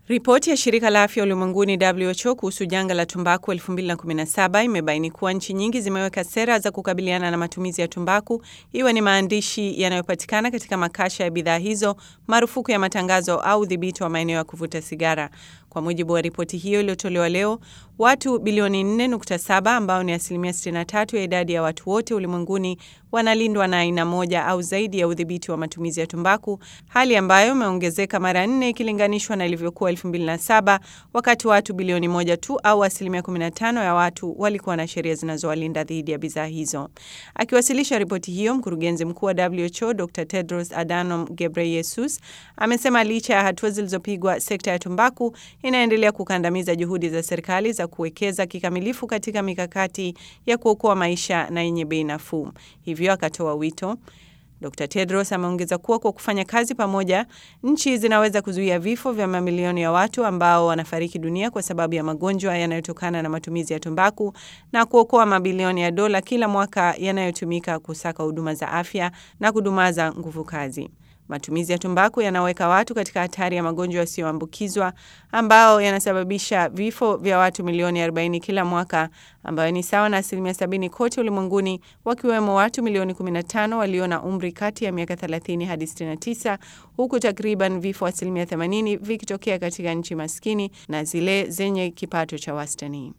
Ripoti ya shirika la afya ulimwenguni WHO kuhusu janga la tumbaku 2017 imebaini kuwa nchi nyingi zimeweka sera za kukabiliana na matumizi ya tumbaku, iwe ni maandishi yanayopatikana katika makasha ya bidhaa hizo, marufuku ya matangazo au udhibiti wa maeneo ya kuvuta sigara. Kwa mujibu wa ripoti hiyo iliyotolewa leo, watu bilioni 4.7 ambao ni asilimia 63 ya idadi ya watu wote ulimwenguni wanalindwa na aina moja au zaidi ya udhibiti wa matumizi ya tumbaku, hali ambayo imeongezeka mara nne ikilinganishwa na ilivyokuwa 2007 wakati watu bilioni moja tu au asilimia 15 ya watu walikuwa na sheria zinazowalinda dhidi ya bidhaa hizo. Akiwasilisha ripoti hiyo, mkurugenzi mkuu wa WHO Dr Tedros Adhanom Ghebreyesus amesema licha ya hatua zilizopigwa, sekta ya tumbaku inaendelea kukandamiza juhudi za serikali za kuwekeza kikamilifu katika mikakati ya kuokoa maisha na yenye bei nafuu. Hivyo akatoa wito Dr Tedros ameongeza kuwa kwa kufanya kazi pamoja, nchi zinaweza kuzuia vifo vya mamilioni ya watu ambao wanafariki dunia kwa sababu ya magonjwa yanayotokana na matumizi ya tumbaku na kuokoa mabilioni ya dola kila mwaka yanayotumika kusaka huduma za afya na kudumaza nguvu kazi. Matumizi ya tumbaku yanaweka watu katika hatari ya magonjwa yasiyoambukizwa ambao yanasababisha vifo vya watu milioni 40 kila mwaka, ambayo ni sawa na asilimia 70 kote ulimwenguni, wakiwemo watu milioni 15 walio na umri kati ya miaka 30 hadi 69, huku takriban vifo asilimia 80 vikitokea katika nchi maskini na zile zenye kipato cha wastani.